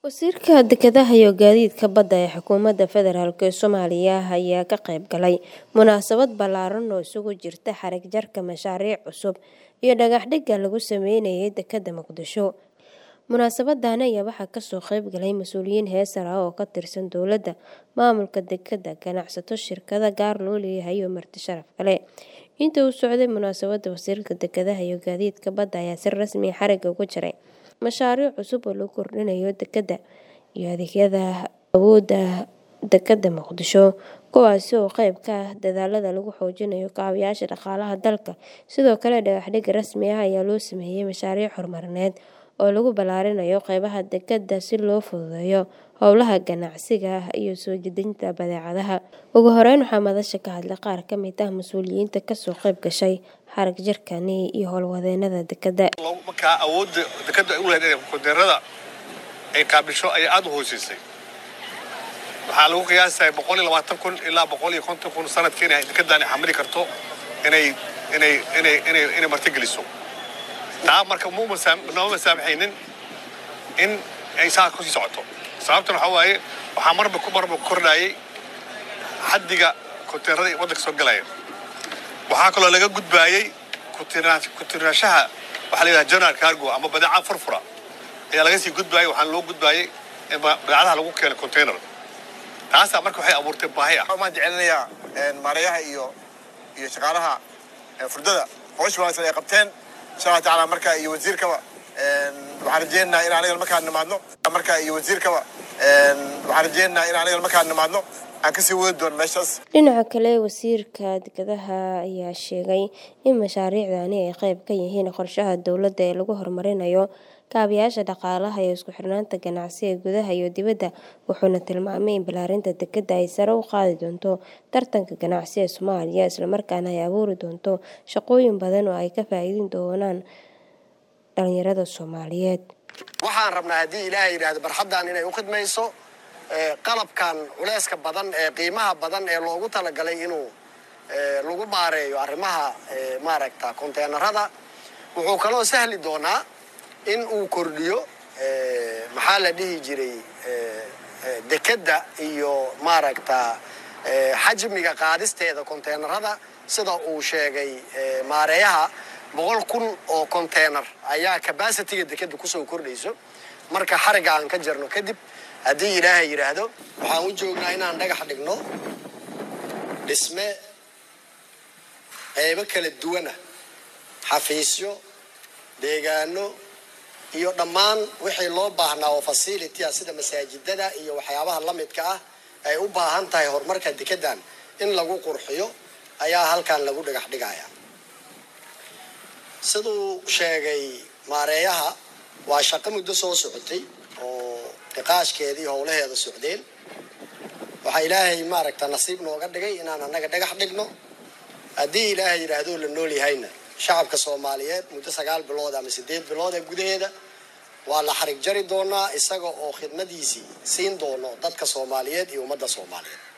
Wasiirka Dekedaha iyo Gaadiidka Badda ee Xukuumadda Federaalk Soomaaliya ayaa ka qayb galay munaasabad ballaaran oo isugu jirta xarig jarka mashaariic cusub iyo dhagax dhigga lagu sameynayay dekedda Muqdisho. Munaasabaddan ayaa waxaa kasoo qayb galay mas'uuliyiin heer sare ah oo ka tirsan dowladda, maamulka dekedda, ganacsato, shirkado gaar loo leeyahay iyo marti sharaf kale. Intii uu socday munaasabadda, Wasiirka Dekedaha iyo Gaadiidka Badda ayaa si rasmi ah xarigga uga jaray mashaariic cusub oo lagu kordhinayo dekedda iyo adeegyada awoodda dekedda Muqdisho, kuwaas oo qayb ka ah dadaallada lagu xoojinayo kaabayaasha dhaqaalaha dalka. Sidoo kale, dhagax dhig rasmi ah ayaa loo sameeyay mashaariic horumarineed oo lagu ballaarinayo qaybaha dekedda si loo fududeeyo howlaha ganacsiga iyo soo dejinta badeecadaha. Ugu horeyn, waxaa madasha ka hadlay qaar ka mid ah mas'uuliyiinta kasoo qayb gashay xarig jarkan iyo howlwadeennada dekedda. markaa awoodda dekedda ay u leedahay inay konteenarada ay qaabisho ayaa aad u hooseysay waxaa lagu qiyaasaya boqol iyo labaatan kun ilaa boqol iyo konton kun sanadkii inay dekeddan ay xamili karto inay inay inay inay inay martigeliso taa marka muu masaam nooma masaamaxaynin in ay saa kusii socoto sababtan waxaa waaye waxaa marba ku marba kordhayay xaddiga konteenarada ee waddanka soo galaya waxaa kaloo laga gudbaayey kutirnaanshaha waxaa la yidhaha general cargo ama badeeca furfura ayaa laga sii gudbaayay waxaana loo gudbaayey in badeecadaha lagu keeno container taasaa marka waxay abuurtay baahi ah waxaan jecelinayaa maareeyaha iyo iyo shaqaalaha furdada howsha wanaagsan ay qabteen insha allah tacaala marka iyo wasiirkaba waxaan rajeynaynaa in aniga markaan nimaadno marka iyo wasiirkaba waxaan rajeynaynaa in aniga markaan nimaadno aan kasii wadi doono meeshaas Dhinaca kale, Wasiirka Dekedaha ayaa sheegay in mashaariicdani ay qayb ka yihiin qorshaha dowladda ee lagu horumarinayo kaabayaasha dhaqaalaha iyo isku xirnaanta ganacsiga gudaha iyo dibadda, wuxuuna tilmaamay in ballaarinta dekedda ay sare u qaadi doonto tartanka ganacsi ee Soomaaliya, isla markaana ay abuuri doonto shaqooyin badan oo ay ka faa'iidi doonaan dhalinyarada Soomaaliyeed. waxaan rabnaa haddii ilaahay yidhaahdo barxaddan inay u khidmayso qalabkan culeyska badan ee qiimaha badan ee loogu talagalay inuu lagu maareeyo arrimaha maaragta konteenarada wuxuu kaloo sahli doonaa in uu kordhiyo maxaa la dhihi jiray dekedda iyo maaragta xajmiga qaadisteeda konteenarada sida uu sheegay maareeyaha boqol kun oo konteenar ayaa cabacitiga dekedda kusoo kordhayso marka xarigga aan ka jarno kadib haddii ilaahay yidhaahdo waxaan u joognaa inaan dhagax dhigno dhisme qeybo kala duwana xafiisyo deegaano iyo dhammaan wixii loo baahnaa oo facility ah sida masaajidada iyo waxyaabaha la midka ah ay u baahan tahay horumarka dekeddan in lagu qurxiyo ayaa halkan lagu dhagax dhigaya siduu sheegay maareeyaha waa shaqo muddo soo socotay oo niqaashkeedii howlaheeda socdeen waxaa ilaahay maaragta nasiib nooga dhigay inaan annaga dhagax dhigno haddii ilaahay yidhaahdo la nool yahayna shacabka soomaaliyeed muddo sagaal bilood ama sideed bilood ee gudaheeda waa la xarig jari doonaa isaga oo khidmadiisii siin doono dadka soomaaliyeed iyo ummadda soomaaliyeed